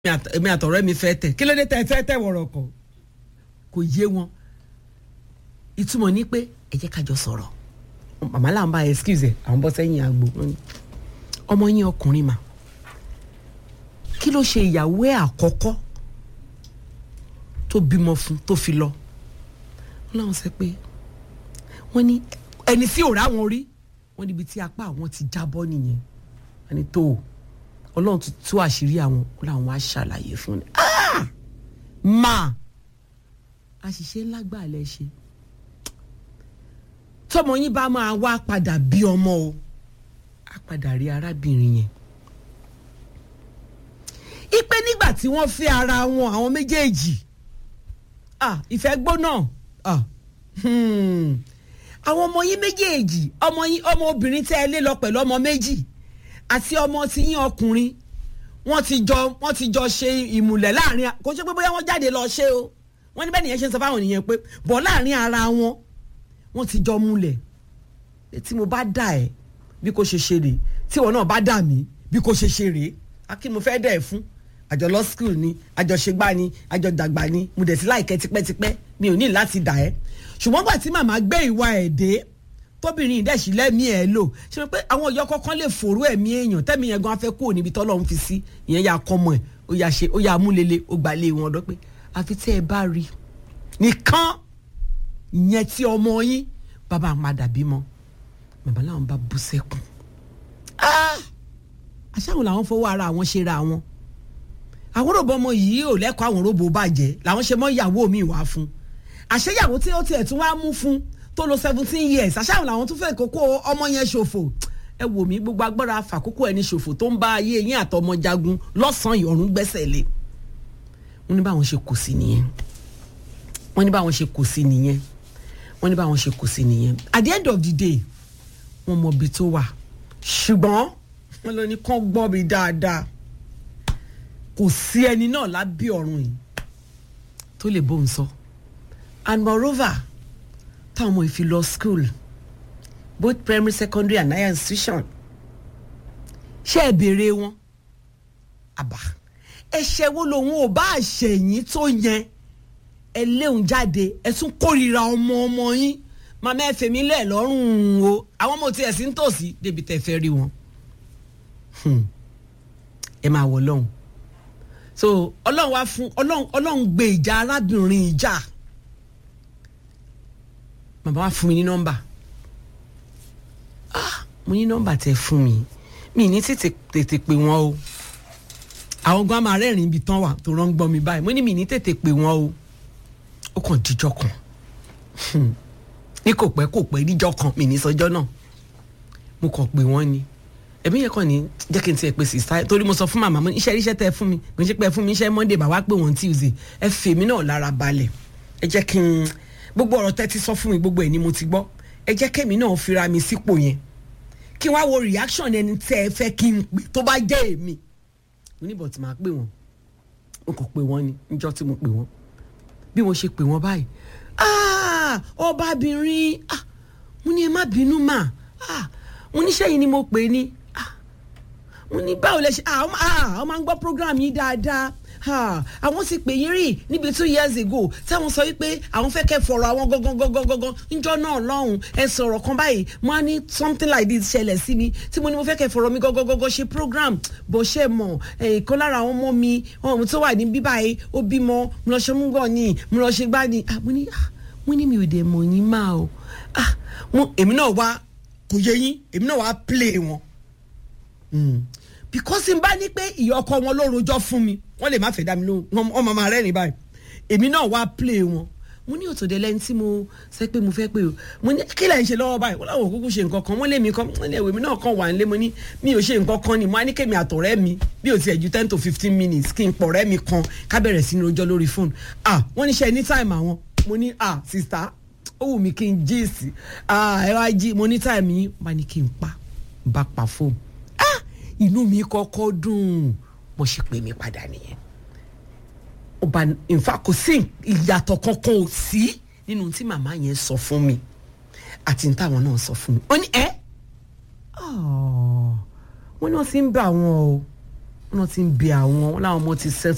èmi àtọ̀rẹ́ mi fẹ́ tẹ̀ kí ló dé tẹ̀ tẹ́ tẹ̀ wọ̀rọ̀ kọ̀ kò yé wọn ìtumọ̀ ní pé ẹ jẹ́ ká jọ sọ̀rọ̀ màmá là ń bá excuse ẹ̀ àwọn bọ́ sẹ́yìn àgbo ọmọ yín ọkùnrin mà kí ló ṣe ìyàwó ẹ̀ àkọ́kọ́ tó bímọ fún tó fi lọ wọn làwọn sẹ pé wọn ní ẹni tí ò ráwọn rí wọn níbi tí apá àwọn ti jábọ́ nìyẹn ẹni tó o ọlọ́run ti tú àṣírí àwọn ó làwọn wá ṣàlàyé fún ni mà àṣìṣe ńlá gbà lẹ ṣe tọmọ yín bá máa wá padà bí ọmọ o á padà rí arábìnrin yẹn ipe nígbà tí wọ́n fẹ́ ara wọn àwọn méjèèjì ah ìfẹ́ gbóná ah hmm. àwọn ọmọ yín méjèèjì ọmọ yín ọmọ obìnrin tẹ́ ẹ lé lọ pẹ̀lú ọmọ méjì àti ọmọ tí yín ọkùnrin wọ́n ti jọ wọ́n ti jọ ṣe ìmùlẹ̀ láàrin kò ṣe pé bóyá wọ́n jáde lọ ṣe o wọ́n ní bẹ́ẹ̀ nìyẹn ṣe ń sọ fáwọn ènìyàn pé bọ̀ láàrin ara wọn wọ́n ti jọ múlẹ̀ tí mo bá dà ẹ́ bí kò ṣe ṣe rèé tí ìwọ náà bá dà mí bí kò ṣe ṣe rèé akí mo fẹ́ dẹ̀ ẹ́ fún àjọ lọ school ni àjọ ṣègbà ni àjọ dàgbà ni mo dẹ̀ sí láìkẹ́ tipẹ́tipẹ́ mi ò ní láti dà ẹ́ ṣùgbọ́n gbà tí màmá gbé ìwà ẹ̀ dé tóbìnrin ìdẹ́sí lẹ́mí ẹ̀ lò ṣe pé àwọn ọ̀yọ́ kọ́kọ́ lè fòrú ẹ̀mí èèyàn tẹ́mi yẹn gan afẹ́ kúrò níbi tọ́lọ́run fi sí ìyẹn ya kọ́mọ ẹ̀ ó yà ṣe ó yà múlele ó gbà lé wọn ọ̀dọ́ pé àfi tẹ́ ẹ bá rí nìkan ìyẹn tí ọmọ yín bàbá àmàdà bímọ bàbá làwọn bá bú sẹ́kùn àṣàwọn làwọn fọwọ́ ara àwọn ṣe ra wọn àwọn rògbò ọmọ yìí ò lẹ́kọ̀ọ́ àwọn rògbò bàjẹ́ làwọn ṣe mọ́ ìyàwó mi wá fún àṣeyàwó tí ó tiẹ̀ tún wá mú fún tó lo seventeen years àṣàwọn làwọn tún fẹ́ kókó ọmọ yẹn ṣòfò ẹ wò mí gbogbo agbára fàkókò ẹni ṣòfò tó ń bá ayé yín àtọmọ jagun lọ́sàn-án ìyọ̀rùn gbẹ́sẹ̀ lé wọ́n ní báwọn ṣe kù sí nìyẹn wọ́n ní báwọn ṣe kù sí nìyẹn wọ́n ní báwọn ṣe kù sí nìyẹn at the end of the day wọ́n mọ ibi tó wà ṣùgbọ́n wọ́n lọ ní kán gbọ́ mi dáadáa kò sí ẹni náà lábẹ́ ọ̀run yìí tó lè bóun sọ and moreover táwọn ọmọ ìfi lọ school both primary secondary and higher institution ṣé ẹ béèrè wọn àbá ẹ̀ṣẹ̀ wo lòun ò bá àṣẹyìn tó yẹn ẹ léun jáde ẹ tún kórìíra ọmọ ọmọ yín màmá ẹ fèmí lẹ̀ lọ́rùn o àwọn ọmọ tí ẹ sì ń tòsí débi tẹ́ fẹ́ rí wọn ẹ máa wọ lọ́hùn so ọlọ́run wá fún ọlọ́run ọlọ́run gbé ìjà arábìnrin ìjà bàbá wa fún mi ní nọ́mbà ah mo ní nọ́mbà tẹ fún mi mi ní tètè tètè pè wọ́n o àwọn gan máa rẹ́rìn ibi tán wà tó rán gbọ́n mi báyìí mo ní mi ní tètè pè wọ́n o ó kàn díjọ́ kan ní kò pẹ́ kò pẹ́ díjọ́ kan mi ní sọjọ́ náà mo kàn pè wọ́n ni ẹ̀mí yẹn kàn ní jẹ́ kí n tiẹ̀ pè sísá torí mo sọ fún màmá mo ní iṣẹ́ iṣẹ́ tẹ́ ẹ fún mi kò ń ṣe pé ẹ fún mi iṣẹ́ monday bá wá pè wọ́n tuesday ẹ fèmí náà lára balẹ̀ ẹ jẹ́ kí n gbogbo ọ̀rọ̀ tẹ́ ti sọ fún mi gbogbo ẹ̀ ni mo ti gbọ́ ẹ jẹ́ kémi náà fira mi sípò yẹn kí n wá wo reaction ẹni tẹ́ ẹ fẹ́ kí n pè tó bá jẹ́ èmi mo ní bọ̀tí máa pè wọ́n mo kàn pè wọ́n ni níjọ́ tí mo pè wọ́n bí mo ṣe pè wọ́n báyìí ah ọbabìnrin ah mo ní ẹ má bínú mà ah mo ní sẹ́yìn ni mo pè ní ah mo ní báwo lẹ ṣe ah ọ máa ń gbọ́ program yìí dáadáa àwọn sì pè yín rí níbi two years ago táwọn sọ wípé àwọn fẹ́ kẹ́ fọ̀rọ̀ àwọn gangan gangan gangan níjọ́ náà lọ́hùn ẹ sọ̀rọ̀ kan báyìí mo á ní something like this ṣẹlẹ̀ sí mi tí mo ní mo fẹ́ kẹ́ fọ̀rọ̀ mi gangan gangan ṣe program bó ṣe mọ̀ ìkan lára àwọn ọmọ mi ọmọ tó wà ní bíbá yìí ó bímọ mo lọ ṣe múgọ̀ ni mo lọ ṣe gbá ni mo ní mo ní mi ò dẹ̀ mọ̀ yín máa o èmi náà wá kò yẹ yín èmi náà wá play wọn because n bá ní pé ìyá ọkọ wọn ló rojọ́ fún mi wọ́n lè má fẹ́ dá mi lóhùn wọ́n máa máa rẹ́rìn báyìí èmi náà wá play wọn mo ní òtòdè lẹ́ni tí mo sẹ́ pé mo fẹ́ pé o mo ní kí lẹ́yìn ṣe lọ́wọ́ báyìí wọ́n láwọn òkúkú ṣe nǹkan kan wọ́n lé mi kan wọ́n lé ìwé mi náà kàn wà nílé mo ní mi ò ṣe nǹkan kan ni mo á ní kémi àtọ̀rẹ́ mi bí o tiẹ̀ ju ten to fifteen minutes kí n pọ̀rẹ́ mi kan ká bẹ̀rẹ̀ sí ní rojọ́ lórí fóònù ah wọ́n ní ṣe any time àwọn mo ní ah sista ó wù mí kí n jí sí ah ẹ wá jí mo ní time yín bá ní kí n pa bá pa fóònù ah inú mi kọ́kọ́ dùn mo ṣe pè mí padà nìyẹn ọba nfa kò sí ìyàtọ̀ kankan ò sí nínú tí màmá yẹn sọ fún mi àti ní táwọn náà sọ fún mi ó ní ẹ wọ́n ní wọ́n ti ń bẹ àwọn o wọ́n ti ń bẹ àwọn wọ́n láwọn ọmọ ti settle